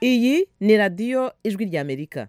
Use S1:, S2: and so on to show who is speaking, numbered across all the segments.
S1: iyi ni radiyo ijwi ry'amerika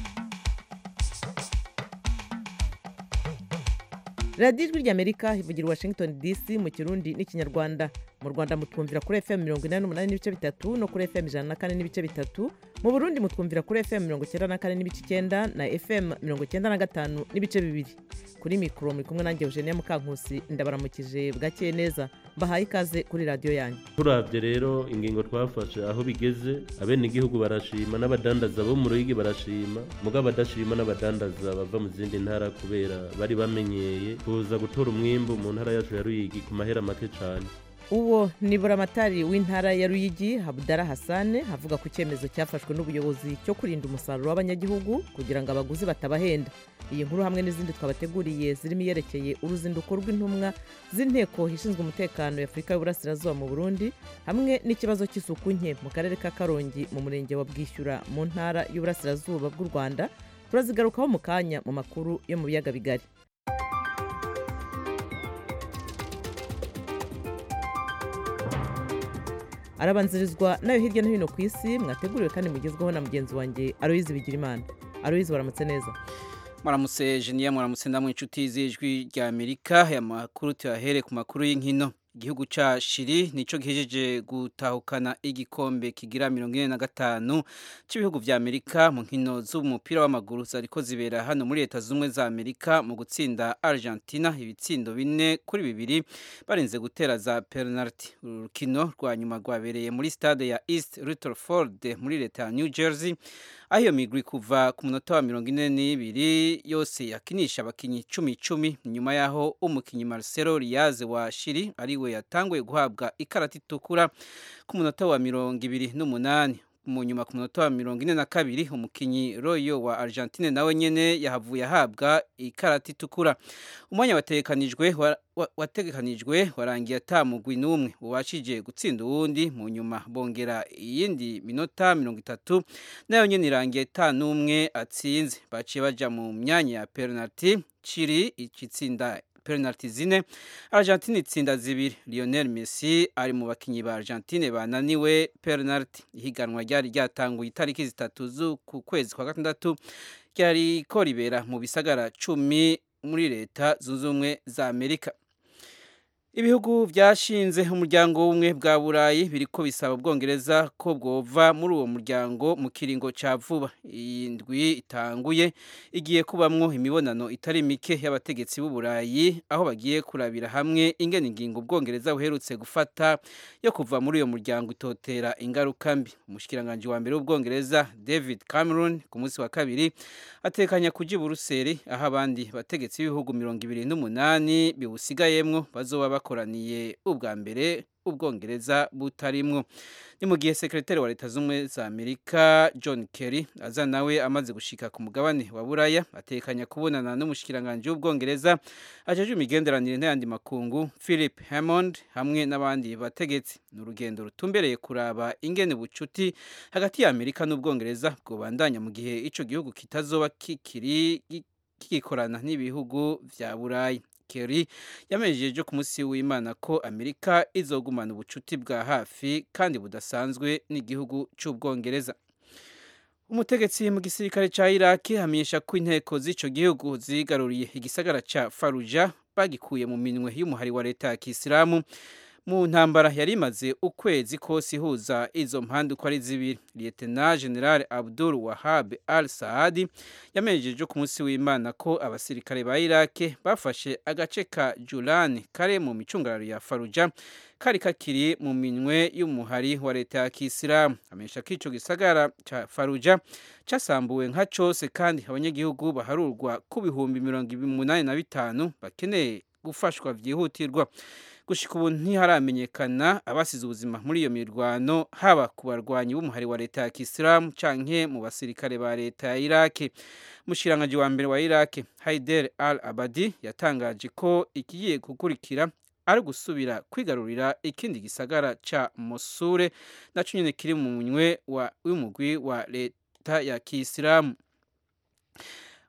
S1: radiyo ijwi ry'amerika ivugira i washington dc mu kirundi n'ikinyarwanda mu rwanda mutwumvira kuri fm mirongo inani n'umunani n'ibice bitatu no kuri fm ijana na kane n'ibice bitatu mu burundi mutwumvira kuri fm mirongo icyenda na kane n'ibice icyenda na fm mirongo icyenda na gatanu n'ibice bibiri kuri mikoro muri kumwe nanjye eugenia mukankusi ndabaramukije bwakeye neza mbahaye ikaze kuri radiyo yanyu
S2: turabye rero ingingo twafashe aho bigeze abenegihugu barashima n'abadandaza bo mu ruyigi barashima mugabo abadashima n'abadandaza bava mu zindi ntara kubera bari bamenyeye kuza gutora umwimbu mu ntara yacu ya ruyigi ku mahera make cyane
S1: uwo ni buramatari w'intara ya ruyigi habudara hasane avuga ku cyemezo cyafashwe n'ubuyobozi cyo kurinda umusaruro w'abanyagihugu kugira ngo abaguzi batabahenda iyi nkuru hamwe n'izindi twabateguriye zirimo iyerekeye uruzinduko rw'intumwa z'inteko ishinzwe umutekano ya afurika y'uburasirazuba mu burundi hamwe n'ikibazo cy'isuku nke mu karere ka karongi mu murenge wa bwishyura mu ntara y'uburasirazuba bw'u rwanda turazigarukaho mu kanya mu makuru yo mu biyaga bigari arabanzirizwa nayo hirya no hino ku isi mwateguriwe kandi mugezweho na mugenzi wanjye aroyizi bigirimana aroyizi waramutse neza
S3: muramutse jeniya muramutse ndamwe inshuti z'ijwi rya amerika aya makuru tuyahere ku makuru y'inkino igihugu cya shiri nicyo gihejeje gutahukana igikombe kigira mirongo ine na gatanu cy'ibihugu vya amerika mu nkino z'umupira w'amaguru zariko zibera hano muri leta z'ubumwe za amerika mu gutsinda argentina ibitsindo bine kuri bibiri barinze gutera za penalty uru rukino rwa nyuma rwabereye muri stade ya east rutherford muri leta ya new jersey aho iyo migwi kuva ku munota wa mirongo ine n'ibiri yose yakinisha abakinnyi cumi cumi nyuma y'aho umukinnyi marcelo riyaze wa shiri ariwe yatanguye guhabwa ikarata itukura ku munota wa mirongo ibiri n'umunani mu nyuma ku munota wa mirongo ine na kabiri umukinnyi royo wa argentine nawe nyene yahavuye ahabwa ikarata itukura umwanya wategekanijwe wategekanijwe warangiye atamugwi n'umwe ubashije gutsinda uwundi mu nyuma bongera iyindi minota mirongo itatu nayo nyene irangiye ata n'umwe atsinze baciye baja mu myanya ya penalty ciri ikitsinda penalty zine Argentine itsinda zibiri Lionel Messi ari mu bakinyi ba Argentine bananiwe penalty ihiganwa ryari ryatanguye itariki zitatu z'uku kwezi kwa gatandatu ryari ko ribera mu bisagara cumi muri leta zunze ubumwe za Amerika ibihugu byashinze umuryango w'ubumwe bwa burayi biriko bisaba ubwongereza ko bwova muri uwo muryango mu kiringo cya vuba iyi ndwi itanguye igiye kubamwo imibonano itari mike y'abategetsi b'uburayi aho bagiye kurabira hamwe ingene ingingo ubwongereza buherutse gufata yo kuva muri uyo muryango itotera ingaruka mbi umushikiranganji wa mbere w'ubwongereza david cameron ku munsi wa kabiri atekanya kuja i buruseli aho abandi bategetsi b'ibihugu mirongo ibiri n'umunani biwusigayemwo bazoba bakoraniye ubwa mbere ubwongereza butarimwo ni mu gihe sekretari wa leta z'ubumwe za amerika john kerry aza nawe amaze gushika ku mugabane wa buraya atekanya kubonana n'umushikiranganji w'ubwongereza ajeje imigenderanire n'ayandi makungu philip hammond hamwe n'abandi bategetsi ni urugendo rutumbereye kuraba ingene bucuti hagati ya amerika n'ubwongereza bwobandanya mu gihe ico gihugu kitazoba kikiri kigikorana n'ibihugu vya burayi Kerry yamejeje ku munsi w'Imana ko Amerika izogumana ubucuti bwa hafi kandi budasanzwe n'igihugu cy'Ubwongereza. Umutegetsi mu gisirikare ca Iraki hamenyesha ko inteko z'ico gihugu zigaruriye igisagara ca Fallujah bagikuye mu minwe y'umuhari wa leta ya Kisilamu mu ntambara yari imaze ukwezi kose ihuza izo mpande uko ari zibiri lieutenant general abdul wahab al saadi yamenyejeje ku munsi w'imana ko abasirikare ba irake bafashe agace ka julani kare mu micungararo ya faruja kari kakiri mu minwe y'umuhari wa leta ya kisilamu amenyesha ko ico gisagara ca faruja casambuwe nka cose kandi abanyagihugu baharurwa ku bihumbi mirongo umunani na bitanu bakeneye gufashwa vyihutirwa gushika ubu ntiharamenyekana abasize ubuzima muri iyo mirwano haba ku barwanyi b'umuhari wa leta ya kisilamu canke mu basirikare ba leta ya iraki mushikiranganji wa mbere wa iraki haider al abadi yatangaje ko ikigiye gukurikira ari gusubira kwigarurira ikindi gisagara ca mosure naco nyene kiri mu munywe w'umugwi wa leta ya kisilamu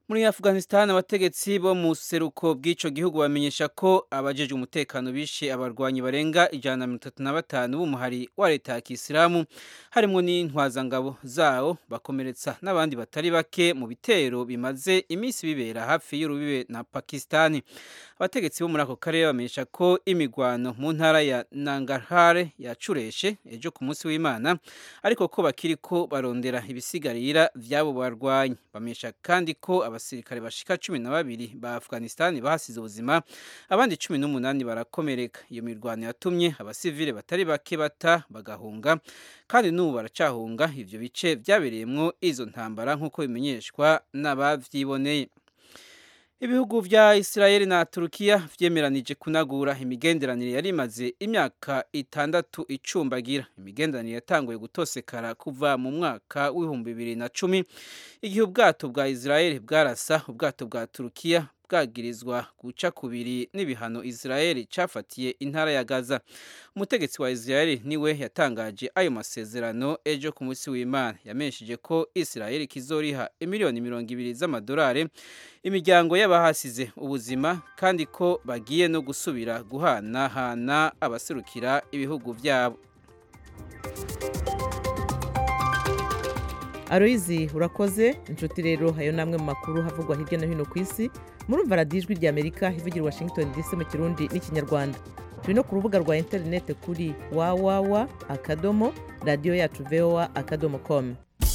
S3: muri afghanistan abategetsi bo mu seruko bw'ico gihugu bamenyesha ko abajeje umutekano bishe abarwanyi barenga ijana na mirongo itatu na batanu b'umuhari wa leta ya kisilamu harimwo n'intwazangabo zawo bakomeretsa n'abandi batari bake mu bitero bimaze iminsi bibera hafi y'urubibe na pakistani abategetsi bo muri ako karere bamenyesha ko imigwano mu ntara ya nangarhare yacureshe ejo ku munsi w'imana ariko ko bakiriko barondera ibisigarira vy'abo barwanyi bamenyesha kandi ko abasirikare bashika cumi na babiri ba afghanistan bahasize ubuzima abandi cumi n'umunani barakomereka iyo mirwano yatumye abasivile batari bake bata bagahunga kandi n'ubu baracahunga ivyo bice vyabereyemwo izo ntambara nk'uko bimenyeshwa n'abavyiboneye ibihugu vya Israeli na Turukiya vyemeranije kunagura imigenderanire yari imaze imyaka itandatu icumbagira imigenderanire yatanguye gutosekara kuva mu mwaka w'ibihumbi bibiri na cumi igihe ubwato bwa Israeli bwarasa ubwato bwa Turukiya bwagirizwa guca kubiri n'ibihano Israeli cafatiye intara ya Gaza umutegetsi wa Israeli niwe yatangaje ayo masezerano ejo ku munsi w'Imana yamenyesheje ko Israeli kizoriha imiliyoni mirongo ibiri z'amadolari imiryango y'abahasize ubuzima kandi ko bagiye no gusubira guhanahana abaserukira ibihugu byabo
S1: aroyizi urakoze inshuti rero ayo namwe mu makuru havugwa hirya no hino ku isi murumva radiyo ijwi rya amerika ivugira washington dc mu kirundi n'ikinyarwanda turi no ku rubuga rwa interineti kuri wawawa akadomo radiyo yacu voa akadomo komu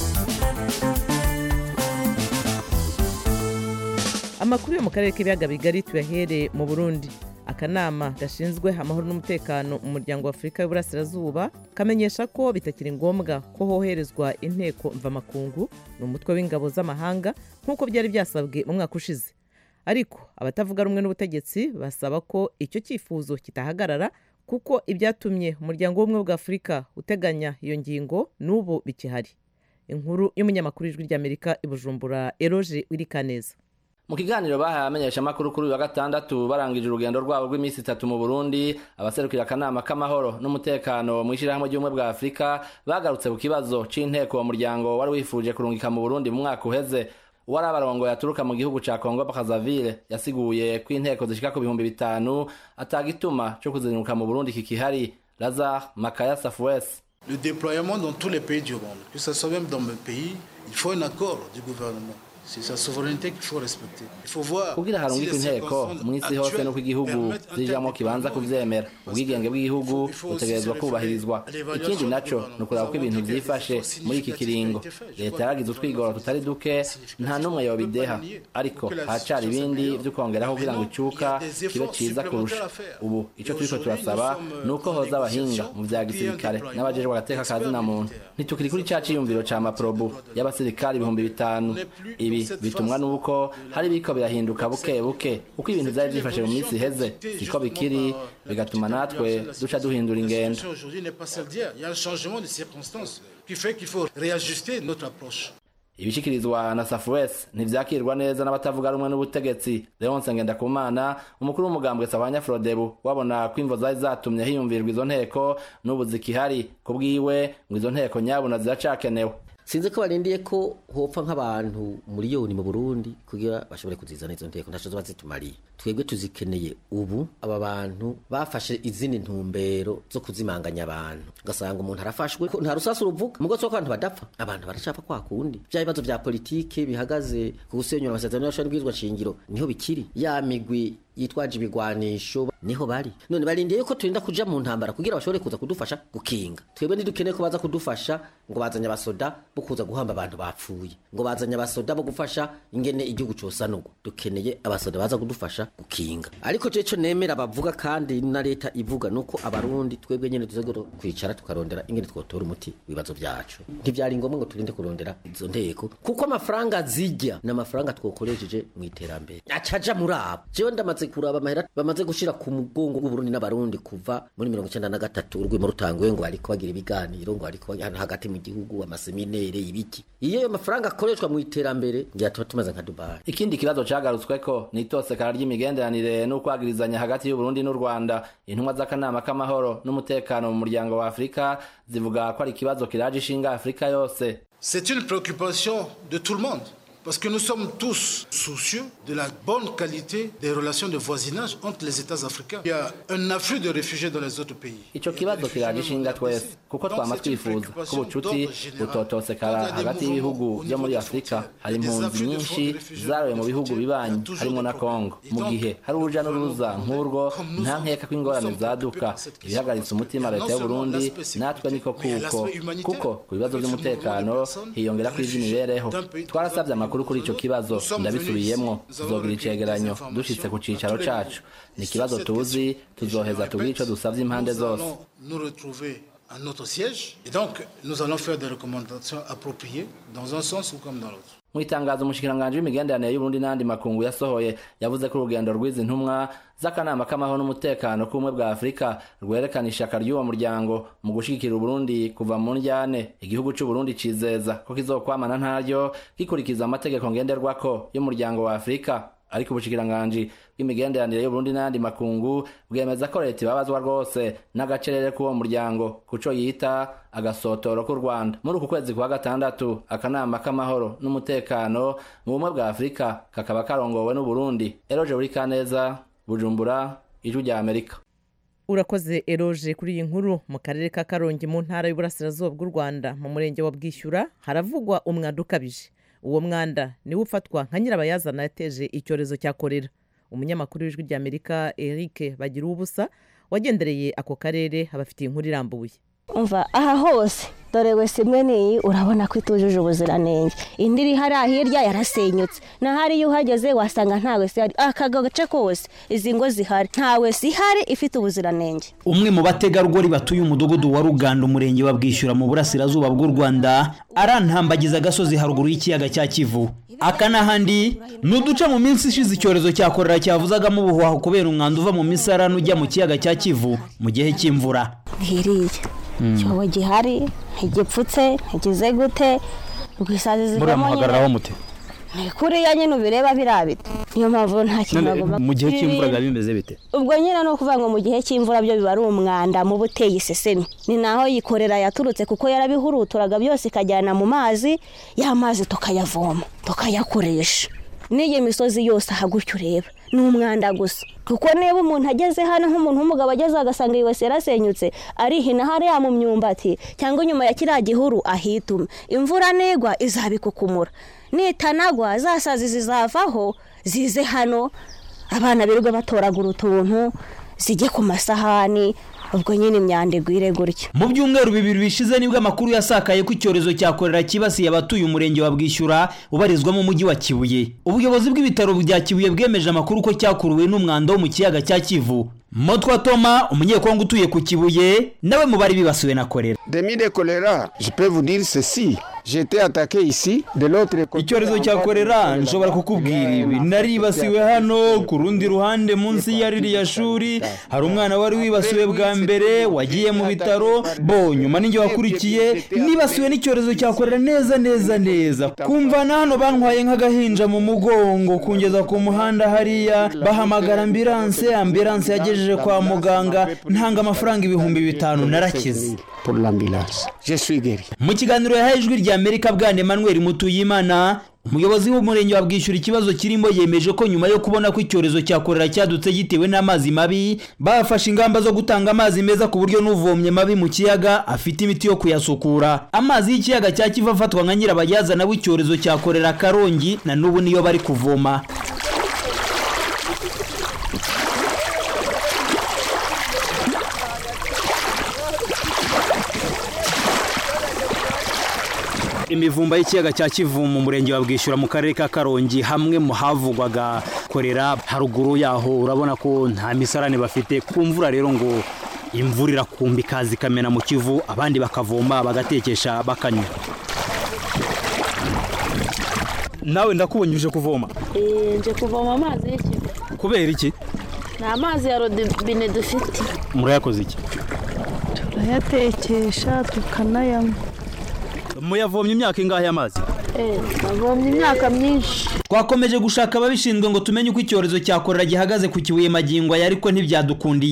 S1: amakuru yo mu karere k'ibiyaga bigari tuyahere mu burundi akanama gashinzwe amahoro n'umutekano mu muryango wa afurika y'uburasirazuba kamenyesha ko bitakiri ngombwa ko hoherezwa inteko mvamakungu ni umutwe w'ingabo z'amahanga nk'uko byari byasabwe mu mwaka ushize ariko abatavuga rumwe n'ubutegetsi basaba ko icyo cyifuzo kitahagarara kuko ibyatumye umuryango w'ubumwe bwa afurika uteganya iyo ngingo n'ubu bikihari inkuru y'umunyamakuru w'ijwi ry'amerika i bujumbura eroge wirikaneza
S4: mu kiganiro bahaye abamenyeshamakuru kuri uyu wa gatandatu barangije urugendo rwabo rw'iminsi itatu mu burundi abaserukira akanama k'amahoro n'umutekano mu ishyirahamwe ry'ubumwe bwa afurika bagarutse ku kibazo c'inteko uwo muryango wari wifuje kurungika mu burundi mu mwaka uheze uwari abarongo yaturuka mu gihugu ca kongo bakazavire yasiguye ko inteko zishika ku bihumbi bitanu atagituma co kuzinduka mu burundi kikihari lazar makaya safuwesi
S5: Le déploiement dans tous les pays du monde, que ce soit même dans mon pays, il faut un accord du gouvernement. C'est sa souveraineté qu'il faut respecter. Il faut voir
S4: kugira harungikwe inteko mw'isi hose nuko igihugu zijamwo kibanza kuvyemera ubwigenge bw'igihugu butegerezwa kubahirizwa ikindi naco ni ukuraba ko ibintu vyifashe muri iki kiringo leta yaragize utwigoro tutari duke nta n'umwe yobideha ariko haracari ibindi vyo kongeraho kugira ngo icuka kibe ciza kurusha ubu ico turiko turasaba ni uko hoza abahinga mu vya gisirikare n'abajejwe agateka ka zina muntu ntitukiri kuri ca ciyumviro ca maprobu y'abasirikari ibihumbi bitanu ibi bitumwa nuko hari biko birahinduka buke buke uko ibintu vyari vyifashe mu minsi iheze siko bikiri bigatuma natwe duca duhindura ingendo
S5: aujourd'hui n'est pas celle d'hier. Il y a un changement de circonstances qui fait qu'il faut réajuster notre approche.
S4: ibishikirizwa na safuwesi ntivyakirwa neza n'abatavuga rumwe n'ubutegetsi leonse ngendakumana umukuru w'umugambwe sabanya frodebu wabona ko imvo zari zatumye hiyumvirwa izo nteko n'ubu zikihari ku bwiwe ngo izo nteko nyabuna ziracakenewe
S6: sinzi ko barindiye ko hopfa nk'abantu miliyoni mu burundi kugira bashobore kuzizana izo nteko ntaco zoba zitumariye twebwe tuzikeneye ubu aba bantu bafashe izindi ntumbero zo kuzimanganya abantu ugasanga umuntu arafashwe ko nta rusasu ruvuga mugo ko abantu badapfa abantu baracapfa kwa kundi vya bibazo vya politike bihagaze ku gusenyura amasezerano y'ashobora bwizwa shingiro niho bikiri ya migwi yitwaje ibigwanisho niho bari none barindiye yuko turinda kuja mu ntambara kugira bashobore kuza kudufasha gukinga twebwe ntidukeneye ko baza kudufasha ngo bazanye abasoda bo kuza guhamba abantu bapfuye ngo bazanye abasoda bo gufasha ingene igihugu cosanurwa dukeneye abasoda baza kudufasha gukinga ariko je co nemera bavuga kandi na leta ivuga nuko abarundi twebwe nyene tuzogera kwicara tukarondera ingene twotora umuti wibazo vyacu ntivyari ngombwa ngo turinde kurondera izo nteko kuko amafaranga zijya ni amafaranga twokoresheje mu iterambere acaja muri abo jewe ndamaze kuraba amahera bamaze gushira ku mugongo w'uburundi n'abarundi kuva muri mirongo icenda na gatatu urwimo rutanguye ngo bariko bagira ibiganiro ngo bariko hano hagati mu gihugu amaseminere ibiki iyo ayo mafaranga akoreshwa mu iterambere ngira tuba tumaze nka dubayi
S4: ikindi kibazo cagarutsweko ni itosekara ry'imigenderanire n'ukwagirizanya hagati y'uburundi n'u rwanda intumwa z'akanama k'amahoro n'umutekano mu muryango wa afurika zivuga ko ari ikibazo kiraje ishinga afurika yose
S5: C'est une préoccupation de tout le monde. Parce que nous sommes tous soucieux de la bonne qualité des relations de voisinage entre les États africains. Il y a un afflux de réfugiés dans les autres pays.
S4: ico kibazo kiraje ishinga twese kuko twama twifuza ko ubucuti butotosekara hagati y'ibihugu vyo muri afurika hari impunzi nyinshi zaroye mu bihugu bibanyi harimo na kongo mu gihe hari uruja n'uruza nk'urwo nta nkeka ko ingorane zaduka ibihagaritse umutima leta y'uburundi natwe niko kuko kuko ku bibazo vy'umutekano hiyongera ko ivy'imibereho twarasavye amakuru kuri ico kibazo ndabisubiyemwo tuzogira icegeranyo dushitse ku cicaro cacu ni ikibazo tuzi tuzoheza tubwire ico dusavye impande
S5: Nous
S4: zose
S5: allons nous retrouver à notre siège et donc nous allons faire des recommandations appropriées dans un sens ou comme dans l'autre.
S4: mu itangazo umushikiranganji w'imigenderanire y'uburundi n'andi makungu yasohoye yavuze ko urugendo rw'izi ntumwa z'akanama k'amahoro n'umutekano k'ubumwe bwa afurika rwerekana ishaka ry'uwo muryango mu gushigikira uburundi kuva mu njyane igihugu c'uburundi cizeza ko kizokwamana ntaryo gikurikiza amategeko ngenderwako y'umuryango wa afurika ariko ubushikiranganji bw'imigenderanire y'uburundi n'ayandi makungu bwemeza ko leta ibabazwa rwose n'agacerere k'uwo muryango kuco yita agasotoro k'u rwanda muri uku kwezi kwa gatandatu akanama k'amahoro n'umutekano mu bumwe bwa afurika kakaba karongowe n'uburundi eroje buri kaneza bujumbura ijwi rya amerika
S1: urakoze eroje kuri iyi nkuru mu karere ka karongi mu ntara y'uburasirazuba bw'u rwanda mu murenge wa bwishyura haravugwa umwanda ukabije uwo mwanda niwo ufatwa nka nyirabayazana yateje icyorezo cya korera umunyamakuru w'ijwi rya amerika eric bagira ubusa wagendereye ako karere abafitiye inkuru irambuye
S7: umva aha hose dore wese imwe n'iyi urabona ko itujuje ubuziranenge indi iri hariya hirya yarasenyutse na hariya uhageze wasanga nta wese ihari aka gace kose izi ngo zihari nta wese ihari ifite ubuziranenge
S8: umwe mu bategarugori batuye umudugudu wa ruganda umurenge wa bwishyura mu burasirazuba bw'u rwanda arantambagiza agasozi haruguru y'ikiyaga cya kivu aka n'ahandi ni uduce mu minsi ishize icyorezo cya korera cyavuzagamo ubuhuhaho kubera umwanda uva mu misarani ujya mu kiyaga cya kivu mu gihe cy'imvura
S7: ntiriya icyobo gihari ntigipfutse ntigize gute rwisazi zivamo nyine
S8: mute
S7: ni kuriya nyine ubireba birabita niyo mpamvu nta kintu bagomba
S8: mu gihe cy'imvura
S7: Ibi-
S8: biba bimeze bite
S7: ubwo nyine ni ukuvuga ngo mu gihe cy'imvura byo biba ari umwanda muba uteye isesemi ni naho yikorera yaturutse kuko yarabihuruturaga byose ikajyana mu mazi ya mazi tukayavoma tukayakoresha n'iyi misozi yose aha gutyo ureba ni umwanda gusa kuko niba umuntu ageze hano nk'umuntu w'umugabo ageze agasanga iyi wese yarasenyutse arihina hariya mu myumbati cyangwa inyuma ya kiriya gihuru ahituma imvura nigwa izabikukumura nitanagwa za sazi zizavaho zize hano abana birirwa batoragura utuntu zijye ku masahani ubwo nyine imyanda igwire gutya
S8: mu byumweru bibiri bishize nibwo amakuru yasakaye ko icyorezo cya korera cyibasiye abatuye umurenge wa bwishyura ubarizwamo umujyi wa kibuye ubuyobozi bw'ibitaro bya kibuye bwemeje amakuru ko cyakuruwe n'umwanda wo mu kiyaga cya kivu motwa toma umunyekongo utuye ku kibuye nawe mu bari bibasiwe na korera
S9: Demi de choléra, je peux vous dire ceci. J'ai été attaqué ici, de l'autre côté.
S8: icyorezo cya korera nshobora kukubwira ibi naribasiwe hano ku rundi ruhande munsi ya ririya shuri hari umwana wari wibasiwe bwa mbere wagiye mu bitaro bo nyuma ninjye wakurikiye nibasiwe n'icyorezo cya korera neza neza neza kumvana hano bantwaye nk'agahinja mu mugongo kungeza ku muhanda hariya bahamagara ambiranse ambiranse yagejeje kwa muganga ntanga amafaranga ibihumbi bitanu narakize
S9: Pour l'ambulance. Je suis guéri.
S8: mu kiganiro yahaye ijwi rya amerika bwana emmanuel mutuyimana umuyobozi w'umurenge wa bwishyura ikibazo kirimo yemeje ko nyuma yo kubona ko icyorezo cya korera cyadutse gitewe n'amazi mabi bafashe ingamba zo gutanga amazi meza ku buryo n'uvomye mabi mu kiyaga afite imiti yo kuyasukura amazi y'ikiyaga cya kivu afatwa nka nyirabayazana w'icyorezo cya korera karongi na n'ubu niyo bari kuvoma imivumba y'ikiyaga cya kivu mu murenge wa bwishyura mu karere ka karongi hamwe mu havugwaga korera haruguru yaho urabona ko nta misarane bafite ku mvura rero ngo imvura irakumba ikaza ikamena mu kivu abandi bakavoma bagatekesha bakanywa nawe ndakubonye uje kuvoma
S7: nje kuvoma amazi y'ikivu
S8: kubera iki
S7: ni amazi ya rodobine dufite
S8: murayakoze iki
S7: turayatekesha tukanayanywa
S8: muyavomye imyaka ingahe y'amazi
S7: navomye imyaka myinshi
S8: twakomeje gushaka ababishinzwe ngo tumenye uko icyorezo cya korera gihagaze ku kibuye magingo aya ariko ntibyadukundiye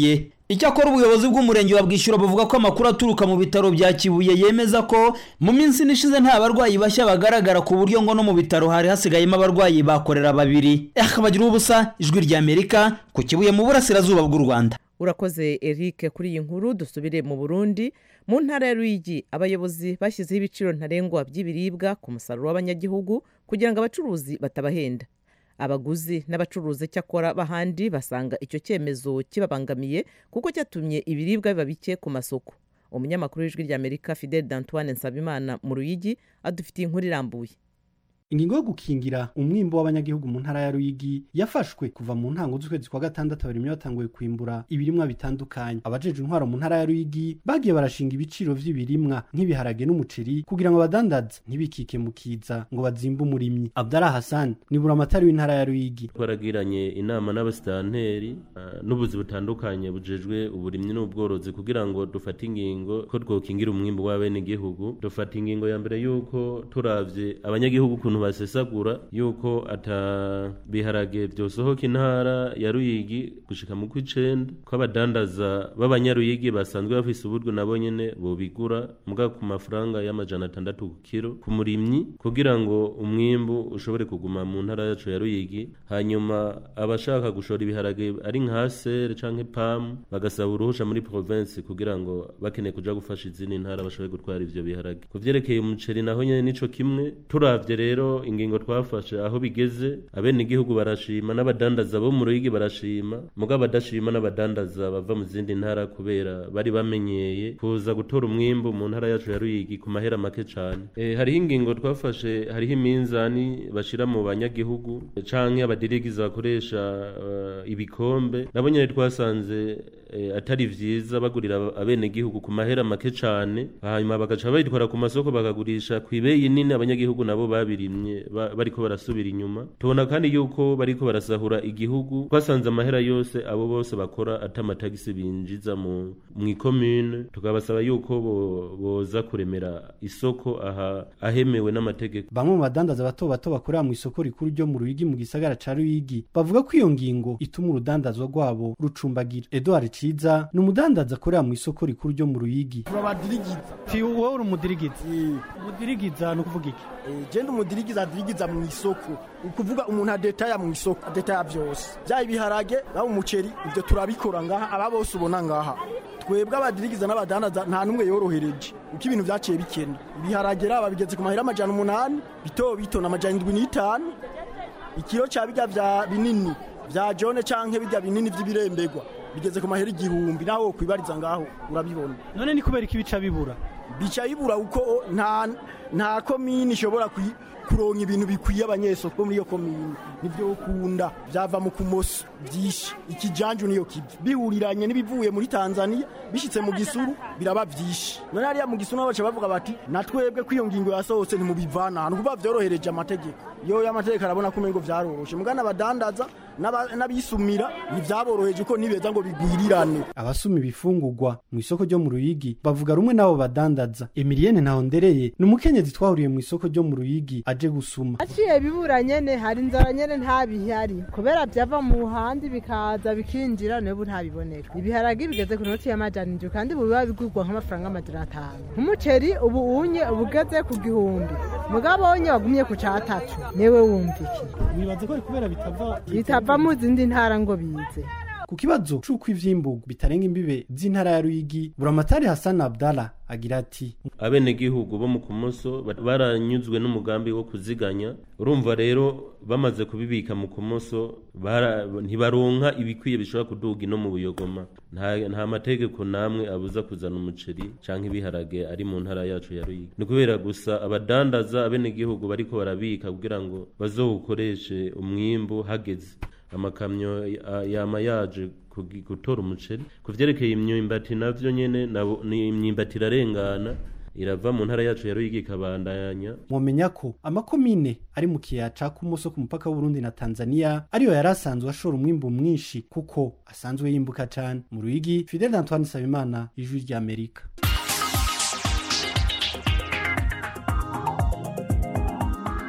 S8: icyakora ubuyobozi bw'umurenge wa bwishyura buvuga ko amakuru aturuka mu bitaro bya kibuye yemeza ko mu minsi ishize nta barwayi bashya bagaragara ku buryo ngo no mu bitaro hari hasigayemo abarwayi bakorera babiri akabagira ubusa ijwi ry'amerika ku kibuye mu burasirazuba bw'u rwanda
S1: urakoze eric kuri iyi nkuru dusubire mu burundi mu ntara ya ruyigi abayobozi bashyizeho ibiciro ntarengwa by'ibiribwa ku musaruro w'abanyagihugu kugira ngo abacuruzi batabahenda abaguzi n'abacuruzi cyakora b'ahandi basanga icyo cyemezo kibabangamiye kuko cyatumye ibiribwa biba bike ku masoko umunyamakuru w'ijwi ry'amerika fidel d'antoine nsabimana mu ruyigi adufitiye inkuru irambuye
S10: ingingo yo gukingira umwimbo w'abanyagihugu mu ntara ya Ruyigi yafashwe kuva mu ntango z'ukwezi kwa gatandatu abarimyi batanguye kwimbura ibirimwa bitandukanye abajeje intwaro mu ntara ya Ruyigi bagiye barashinga ibiciro vy'ibirimwa nk'ibiharage n'umuceri kugira ngo abadandaza ntibikike mu kiza ngo bazimbe umurimyi Abdallah Hassan ni buramatari w'intara ya Ruyigi
S2: twaragiranye inama n'abasitanteri uh, n'ubuzi butandukanye bujejwe uburimyi n'ubworozi kugira ngo dufate ingingo ko twokingira umwimbo w'abenegihugu dufata ingingo ya mbere yuko turavye abanyagihugu kuntu basesagura yuko ata biharage byosohoka intara ya Ruyigi gushika mu kw'icenda ko abadandaza b'abanyaruyigi basanzwe bafise uburyo nabo nyene bobigura muga ku mafaranga y'amajana atandatu ku kiro ku murimyi kugira ngo umwimbu ushobore kuguma mu ntara yacu ya Ruyigi hanyuma abashaka gushora ibiharage ari nka sere canke pam bagasaba uruhusha muri province kugira ngo bakeneye kuja gufasha izindi ntara bashobore gutwara ivyo biharage ku vyerekeye umuceri naho nyene nico kimwe turavye rero ingingo twafashe aho bigeze abenegihugu barashima n'abadandaza bo mu ruyigi barashima muga abadashima n'abadandaza bava mu zindi ntara kubera bari bamenyeye kuza gutora umwimbu mu ntara yacu ya ruyigi ku mahera make cane e, hariho ingingo twafashe hariho iminzani bashira mu banyagihugu canke abadirigiza bakoresha uh, ibikombe nabo nyene twasanze e, atari vyiza bagurira abenegihugu ku mahera make cane hanyuma bagaca bayitwara ku masoko bakagurisha kw'ibeyi nini abanyagihugu nabo babirimye bariko barasubira inyuma tubona kandi yuko bariko barasahura igihugu twasanze amahera yose abo bose bakora ata amatagisi binjiza mu ikomune tukabasaba yuko boza kuremera isoko aha ahemewe n'amategeko
S10: bamwe mu badandaza bato bato bakorera mu isoko rikuru ryo mu ruyigi mu gisagara ca ruyigi bavuga ko iyo ngingo ituma urudandazwa rwabo rucumbagira edouard ciza ni umudandaza akorera mu isoko rikuru ryo mu ruyigi
S11: turabadirigiza
S10: wowe uri umudirigiza umudirigiza ni ukuvuga iki
S11: genda umudirigiza adirigiza mu isoko ukuvuga umuntu adetaya mu isoko adetaya byose byaba ibiharage byaba umuceri ibyo turabikora ngaha aba bose ubona ngaha twebwe abadirigiza n'abadandaza nta n'umwe yorohereje uko ibintu byaciye bikenda ibiharage raba bigeze ku mahera amajana umunani bito bito na amajana indwi n'itanu ikiro cya bijya bya binini bya jone canke bijya binini vy'ibirembegwa bigeze ku mahera igihumbi naho wokwibariza ngaho urabibona
S10: none ni kubera iki bica bibura
S11: bica bibura uko nta nta komini ishobora kuronka ibintu bikwiye abanyesoko bo muri iyo komini nibyo ukunda byava mu kumoso byinshi ikijanju niyo kibi bihuriranye n'ibivuye muri Tanzania bishitse mu gisuru biraba byinshi none hariya mu gisuru baca bavuga bati natwebwe ko iyo ngingo yasohotse ntimubivana ahantu kuba vyorohereje amategeko yo y'amategeko arabona ko umengo vyaroroshe mugana abadandaza n'abisumira ntivyaboroheje ko nibeza ngo bigwirirane
S10: abasuma ibifungurwa mu isoko ryo mu ruyigi bavuga rumwe n'abo badandaza emilienne ntahondereye ni umukenyezi twahuriye mu isoko ryo mu ruyigi aje gusuma
S12: aciye bibura nyene hari inzara nyene ntabihari kubera vyava mu handi bikaza bikinjira nebu ntabiboneka ibiharagi bigeze ku noti y'amajana indwi kandi ubu biba bigurwa nk'amafaranga amajana atanu nk'umuceri ubu unye uba ugeze ku gihumbi mugabo wonye wagumye ku catatu newe wumva iki
S10: wibaza ko kubera bitava
S12: bitava mu zindi ntara ngo bize
S10: ku kibazo c'uko ivyimburwa bitarenga imbibe z'intara ya Ruyigi buramatari Hassan Abdallah agira ati
S2: abenegihugu bo mu kumoso baranyuzwe n'umugambi wo kuziganya urumva rero bamaze kubibika mu kumoso ntibaronka ibikwiye bishobora kuduga ino mu buyogoma nta mategeko namwe abuza kuzana umuceri canke ibiharage ari mu ntara yacu ya Ruyigi ni kubera gusa abadandaza abenegihugu bariko barabika kugira ngo bazowukoreshe umwimbu hageze amakamyo yama yaje gutora umuceri ku vyerekeye imyumbati navyo nyene ni imyumbati irarengana irava mu ntara yacu ya Ruyigi ikabandanya
S10: mwomenya ko amakomine ari mu kiyaya ca Kumoso ku mupaka w'Uburundi na Tanzania ariyo yari asanzwe ashora umwimbu mwinshi kuko asanzwe yimbuka cane mu Ruyigi Fidel Antoine Sabimana ijwi rya Amerika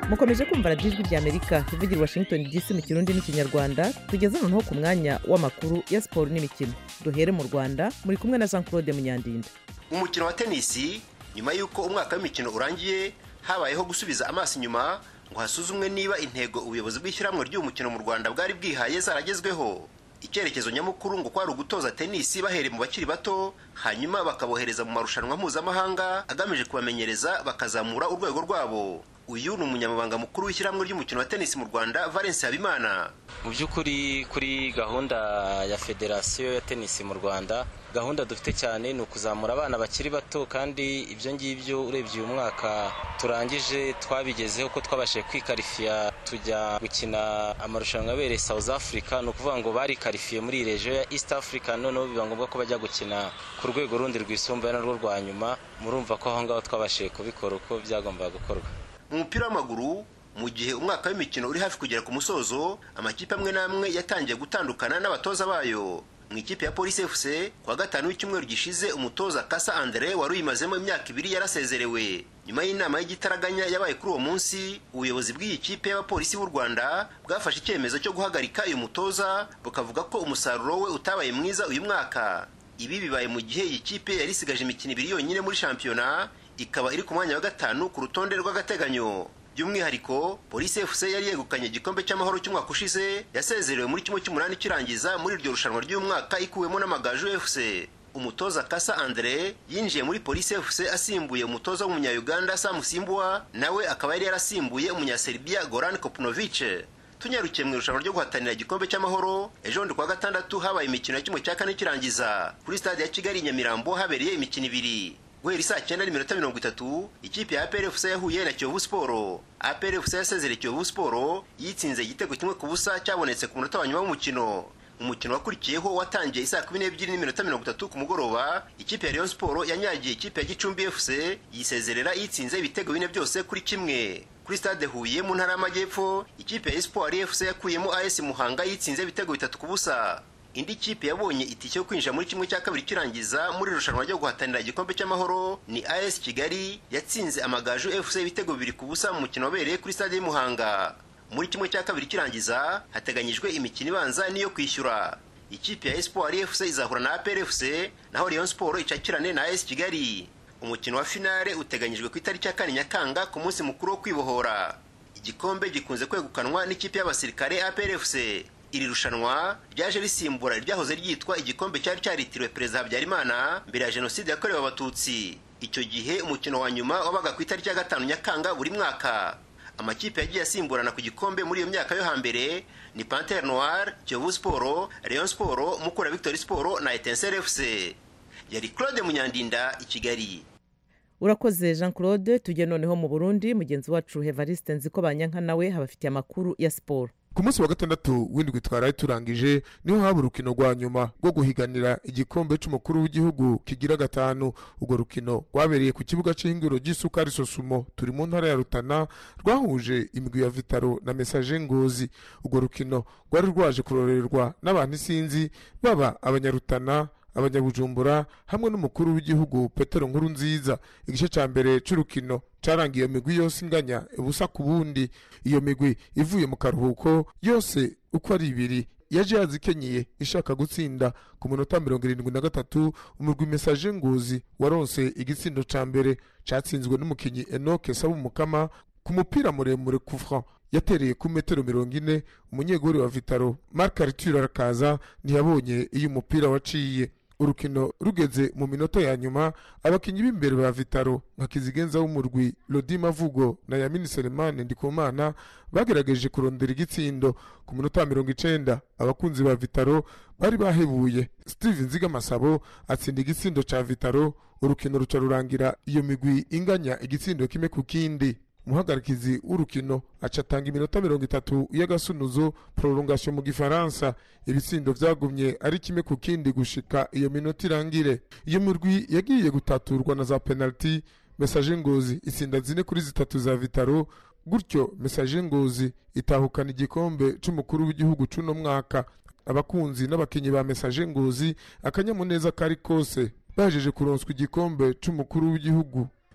S1: mukomeje kumva radiyo ijwi ry'amerika ivugira i washington dc mu kirundi n'ikinyarwanda tugeze noneho ku mwanya w'amakuru ya siporo n'imikino duhere mu rwanda muri kumwe na jean claude munyandinda
S13: umukino wa tenisi nyuma y'uko umwaka w'imikino urangiye habayeho gusubiza amaso inyuma ngo hasuzumwe niba intego ubuyobozi bw'ishyirahamwe ry'uyu mukino mu rwanda bwari bwihaye zaragezweho icyerekezo nyamukuru ngo kwari ugutoza tenisi bahereye mu bakiri bato hanyuma bakabohereza mu marushanwa mpuzamahanga agamije kubamenyereza bakazamura urwego rwabo uyu ni umunyamabanga mukuru w'ishyirahamwe ry'umukino wa tenisi mu rwanda valence habimana
S14: mu by'ukuri kuri gahunda ya federasiyo ya tenisi mu rwanda gahunda dufite cyane ni ukuzamura abana bakiri bato kandi ibyo ngibyo urebye uyu mwaka turangije twabigezeho ko twabashije kwikarifiya tujya gukina amarushanwa abereye south africa ni ukuvuga ngo barikarifiye muri iyi rejo ya east africa noneho biba ngombwa ko bajya gukina ku rwego rundi rwisumbuye narwo rwa nyuma murumva ko aho ngaho twabashije kubikora uko byagombaga gukorwa
S13: mu mupira w'amaguru mu gihe umwaka w'imikino uri hafi kugera ku musozo amakipe amwe n'amwe yatangiye gutandukana n'abatoza bayo mu ikipe ya polisi fc kuwa gatanu w'icyumweru gishize umutoza kasa andre wari uyimazemo imyaka ibiri yarasezerewe nyuma y'inama y'igitaraganya yabaye kuri uwo munsi ubuyobozi bw'iyi kipe y'abapolisi b'u rwanda bwafashe icyemezo cyo guhagarika uyu mutoza bukavuga ko umusaruro we utabaye mwiza uyu mwaka ibi bibaye mu gihe iyi kipe yari isigaje imikino ibiri yonyine muri shampiyona ikaba iri ku mwanya wa gatanu ku rutonde rw'agateganyo by'umwihariko polisi fc yari yegukanye igikombe cy'amahoro cy'umwaka ushize yasezerewe muri kimwe cy'umunani kirangiza muri iryo rushanwa ry'uyu mwaka ikuwemo n'amagaju fc umutoza kasa andre yinjiye muri polisi fc asimbuye umutoza w'umunya-uganda sam simbuwa nawe akaba yari yarasimbuye umunyaserbiya goran kopnovic tunyarukiye mu irushanwa ryo guhatanira igikombe cy'amahoro ejo bundi kuwa gatandatu habaye imikino ya kimwe cya kane kirangiza kuri stade ya kigali i nyamirambo habereye imikino ibiri guhera saa cyenda n'iminota mirongo itatu ikipe ya APR FC yahuye na Kiyovu Sport APR FC yasezereye Kiyovu Sport yitsinze igitego kimwe ku busa cyabonetse ku munota wa nyuma w'umukino umukino wakurikiyeho watangiye isaa kumi n'ebyiri n'iminota mirongo itatu ku mugoroba ikipe ya Rayon Sport yanyagiye ikipe ya Gicumbi FC yisezerera yitsinze ibitego bine byose kuri kimwe kuri stade Huye mu ntara y'Amajyepfo ikipe ya Espoir FC yakuyemo AS Muhanga yitsinze ibitego bitatu ku busa indi kipe yabonye itike yo kwinjira muri kimwe cya kabiri kirangiza muri irushanwa ryo guhatanira igikombe cy'amahoro ni AS Kigali yatsinze amagaju FC ibitego bibiri ku busa mu mukino wabereye kuri stade y'Imuhanga muri kimwe cya kabiri kirangiza hateganyijwe imikino ibanza niyo kwishyura ikipe ya Espoir FC izahura na APR FC naho Rayon Sport icakirane na AS Kigali umukino wa finale uteganyijwe ku itariki ya kane Nyakanga ku munsi mukuru wo kwibohora igikombe gikunze kwegukanwa n'ikipe y'abasirikare APR FC iri rushanwa ryaje risimbura iryahoze ryitwa igikombe cyari cyaritiriwe perezida habyarimana mbere ya jenoside yakorewe abatutsi icyo gihe umukino wa nyuma wabaga ku itariki ya gatanu nyakanga buri mwaka amakipe yagiye asimburana ku gikombe muri iyo myaka yo hambere ni pantere noir kiyovu siporo rayon siporo mukura victory siporo na etensere fc yari claude munyandinda i kigali
S1: urakoze jean claude tujye noneho mu burundi mugenzi wacu hevariste nziko banyanka nawe habafitiye amakuru ya siporo
S15: ku munsi wa gatandatu w'indwi twaraye turangije niho haba urukino rwa nyuma rwo guhiganira igikombe cy'umukuru w'igihugu kigira gatanu urwo rukino rwabereye ku kibuga cy'ihingiro ry'isukari sosumo turi mu ntara ya rutana rwahuje imigwi ya vitaro na mesaje ngozi urwo rukino rwari rwaje kurorerwa n'abantu isinzi baba abanyarutana abanyabujumbura hamwe n'umukuru w'igihugu petero nkuru nziza igice cya mbere cy'urukino cyarangiye iyo migwi yose inganya ubusa ku bundi iyo migwi ivuye mu karuhuko yose uko ari ibiri yaje yazikenyeye ishaka gutsinda ku minota mirongo irindwi na gatatu umurwi mesaje ngozi waronse igitsindo cya mbere cyatsinzwe n'umukinnyi enoke saba umukama ku mupira muremure kufra yatereye ku metero mirongo ine umunyegori wa vitaro mark aritura arakaza ntiyabonye iyo umupira waciye urukino rugeze mu minota ya nyuma abakinnyi b'imbere ba vitaro nka kizigenza w'umurwi lodi mavugo na yamini selemani ndikumana bagerageje kurondera igitsindo ku minota ya mirongo icenda abakunzi ba vitaro bari bahebuye steve nzigamasabo atsinda igitsindo ca vitaro urukino ruca rurangira iyo migwi inganya igitsindo kimwe ku kindi umuhagarikizi w'urukino aca atanga iminota mirongo itatu y'agasunuzo prolongation mu gifaransa ibitsindo vyagumye ari kimwe ku kindi gushika iyo minota irangire iyo mirwi yagiye gutaturwa na za penaliti mesaje ngozi itsinda zine kuri zitatu za vitaro gutyo mesaje ngozi itahukana igikombe c'umukuru w'igihugu c'uno mwaka abakunzi n'abakinyi ba mesaje ngozi akanyamuneza kari kose bahejeje kuronswa igikombe c'umukuru w'igihugu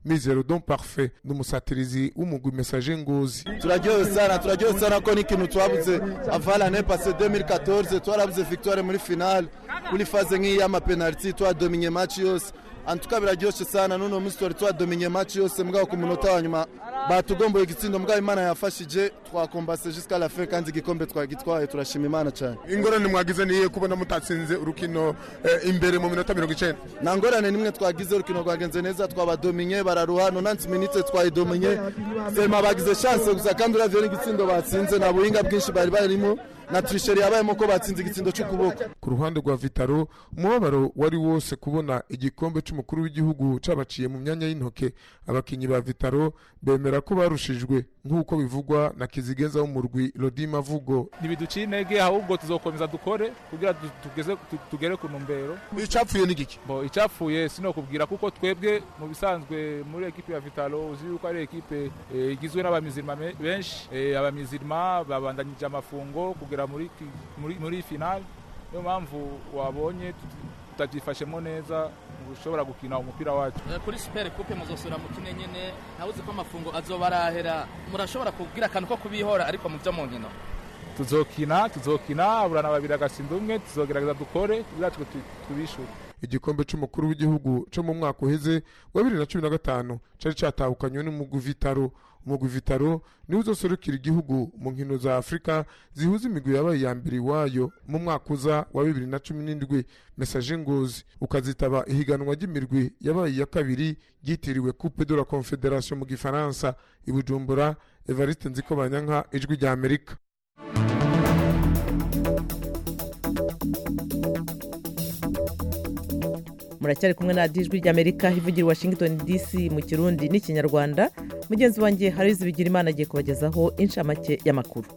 S15: mizero don parfait n'umusatirizi w'umugwi message ngozi
S16: turaryohewe sana turaryohewe sana ko n'ikintu twabuze avala ne pase 2014 twarabuze victoire muri finale kuri faze nk'iyi y'amapenaliti twadominye match yose antuka biraryoshe sana n'uno munsi twari twadominye match yose mugabo ku munota wa nyuma batugomboye igitsindo mugabo imana yafashije twakombase jusqu'à la fin kandi igikombe twagitwaye turashima imana cyane
S15: ingorane mwagize niye kubona mutatsinze urukino eh, imbere mu minota mirongo icenda
S16: nta ngorane nimwe twagize urukino rwagenze neza twabadominye bararuha nonansi minute twayidominye sema bagize chance gusa kandi uravye n'igitsindo batsinze nta buhinga bwinshi bari barimo na trisheri yabayemo ko batsinze igitsindo c'ukuboko
S15: ku ruhande rwa vitaro umubabaro wari wose kubona igikombe c'umukuru w'igihugu cabaciye mu myanya y'intoke abakinyi ba vitaro bemera ko barushijwe nk'uko bivugwa na kizigenza w'umurwi rodima vugo
S17: ntibiduciye intege ahubwo tuzokomeza dukore kugira du- tugeze tu- tugere ku ntumbero
S15: icapfuye ni giki
S17: bo icapfuye sinokubwira kuko twebwe mu bisanzwe muri ekipe ya vitalo uzi yuko ari ekipe eh, igizwe n'abamizirima me- benshi Eh, abamizirima babandanyije amafungo kugera muri ki- muri, muri finale niyo mpamvu wabonye tut- tutabyifashemo neza ushobora gukina umupira wacu
S18: Eh, kuri super coupe muzosura mu kine nyene ntawuzi ko amafungo azoba arahera murashobora kugira akantu ko kubihora ariko mu byo mu nkino
S17: tuzokina tuzokina aburana babiri agasinda umwe tuzogerageza dukore kugira twe tu- tubishure
S15: igikombe c'umukuru w'igihugu co mu mwaka uheze wa bibiri na cumi na gatanu cari catahukanywe n'umugwi vitaro umugwi vitaro niwe uzoserukira igihugu mu nkino za afurika zihuza imigwi yabaye iya mbere iwayo mu mwaka uza wa bibiri na cumi n'indwi mesaje ngozi ukazitaba ihiganwa ry'imirwi yabaye iya kabiri ryitiriwe coupe de la confederation mu gifaransa i bujumbura evariste nziko banyanka ijwi rya amerika
S1: muracyari kumwe na radiyo ijwi ry'amerika ivugira i washington dc mu kirundi n'ikinyarwanda mugenzi wanjye harizi bigira imana agiye kubagezaho inshamake y'amakuru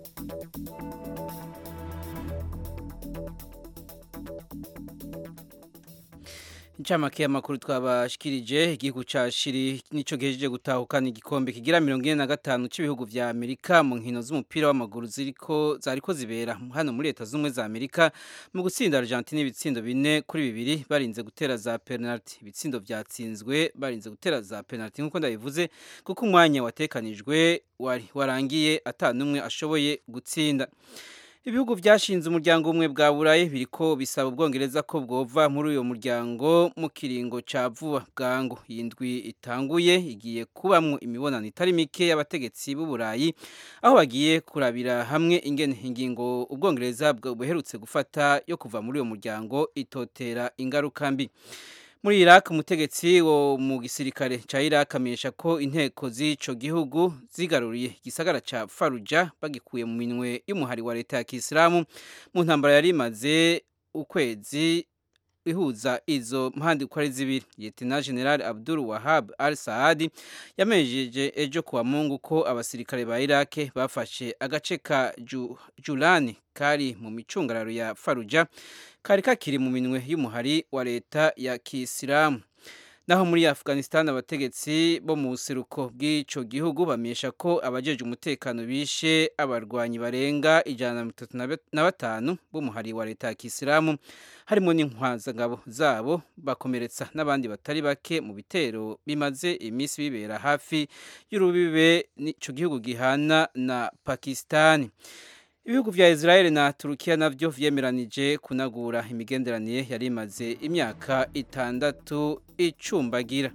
S3: incamake y'amakuru twabashikirije igihugu ca shiri nico gihejeje gutahukana igikombe kigira mirongo ine na gatanu c'ibihugu vya amerika mu nkino z'umupira w'amaguru ziriko zariko zibera hano muri leta z'ubumwe za amerika mu gutsinda argentine ibitsindo bine kuri bibiri barinze gutera za penalty ibitsindo vyatsinzwe barinze gutera za penalty nk'uko ndabivuze kuko umwanya watekanijwe wari warangiye ata n'umwe ashoboye gutsinda ibihugu byashinze umuryango umwe bwa burayi biriko bisaba ubwongereza ko bwova muri uyo muryango mu kiringo ca vuba bwangu iyi ndwi itanguye igiye kubamwo imibonano itari mike y'abategetsi b'uburayi aho bagiye kurabira hamwe ingene ingingo ubwongereza bwa- buherutse gufata yo kuva muri uyo muryango itotera ingaruka mbi muri Iraq umutegetsi wo mu gisirikare ca Iraq amenyesha ko inteko z'ico gihugu zigaruriye igisagara ca Fallujah bagikuye mu minwe y'umuhari wa leta ya Kisilamu mu ntambara yari imaze ukwezi ihuza izo mpande uko ari zibiri Lieutenant General Abdul Wahab Al Saadi yamenyesheje ejo kuwa Mungu ko abasirikare ba Iraq bafashe agace ka Ju- Julani kari mu micungararo ya Fallujah kari kakiri mu minwe y'umuhari wa leta ya Kisilamu naho muri Afghanistan abategetsi bo mu buseruko bw'ico gihugu bamenyesha ko abajeje umutekano bishe abarwanyi barenga ijana na mirongo itatu na bat- na batanu b'umuhari wa leta ya Kisilamu harimo n'inkwazangabo zabo bakomeretsa n'abandi batari bake mu bitero bimaze iminsi bibera hafi y'urubibe n'ico gihugu gihana na Pakistani ibihugu vya Israel na Turukiya navyo vyemeranije kunagura imigenderanire yari imaze imyaka itandatu icumbagira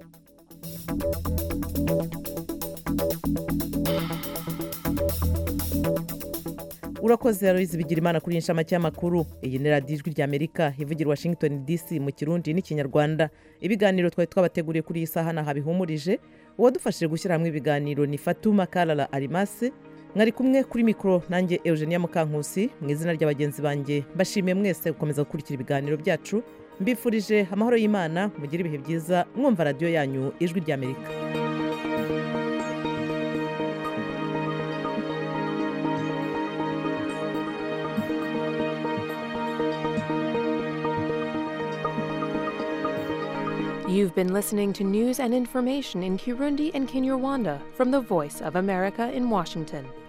S1: urakoze aloyizi bigira imana kuri iyi nshamake y'amakuru iyi ni radiyo ijwi ry'amerika ivugira i washington dc mu kirundi n'ikinyarwanda ibiganiro twari twabateguriye kuri iyi saha naha bihumurije uwadufashije gushyira hamwe ibiganiro ni fatuma karara arimase mwari kumwe kuri mikoro nanjye eugenia mukankusi mu izina ry'abagenzi banjye mbashimiye mwese gukomeza gukurikira ibiganiro byacu mbifurije amahoro y'imana mugire ibihe byiza mwumva radiyo yanyu ijwi ry'amerika
S19: You've been listening to news and information in Kirundi and Kinyarwanda from the Voice of America in Washington.